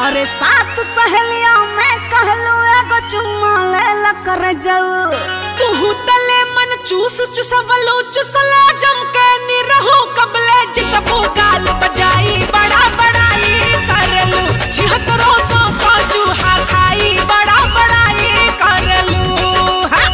अरे सात सहेलिया में कहलू एगो चुम्मा ले ला कर जाऊ तू तले मन चूस चुसवलो चुसला जम के निरहो कबले जितबो गाल बजाई बड़ा बड़ाई करलू छिहत्तरो सौ सौ चूहा खाई बड़ा बड़ाई करलू हाँ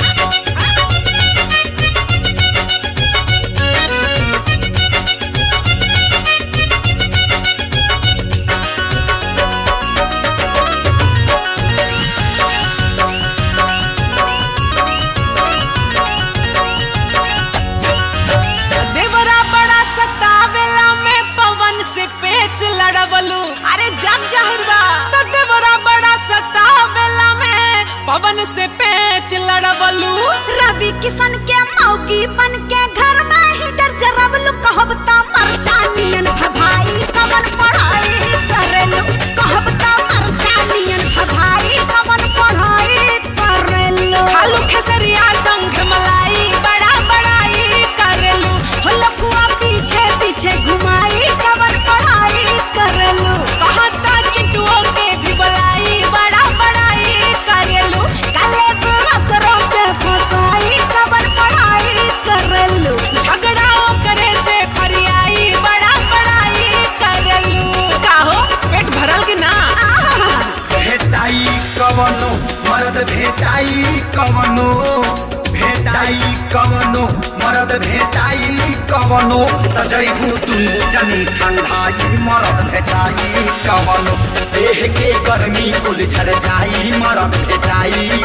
देवरा बड़ा सतावेला में पवन से पेच लड़वलू अरे जग जाहिर बा तो देवरा बड़ा सतावेला में पवन से पेच लड़वलू रवि किशन के मौगी बन के घर में ही डर जरबलू कहब त मर जानियन भभाई कवन पढ़ाई करेलू कहब त मर जानियन भभाई कवन पढ़ाई करेलू खालू खेसरिया संग मलाई बड़ा बड़ाई करलू हो लफुआ पीछे पीछे घुमाई कवन पढ़ाई करेलू कहता चिंटुओं के भी बुलाई बड़ा बड़ाई करलू काले बुरकरों के फसाई कवन पढ़ाई करेलू झगड़ाओ करे से फरियाई बड़ा बड़ाई करलू काहो पेट भरल कि ना आहा भेटाई कवनो मरद भेटाई कवनो भेटाई कवनो मरद भेटाई कवनो त जैबू दुनु जनी ठंडाई मरद भेटाई कवनो देह के गर्मी कुल झर जाई मरद भेटाई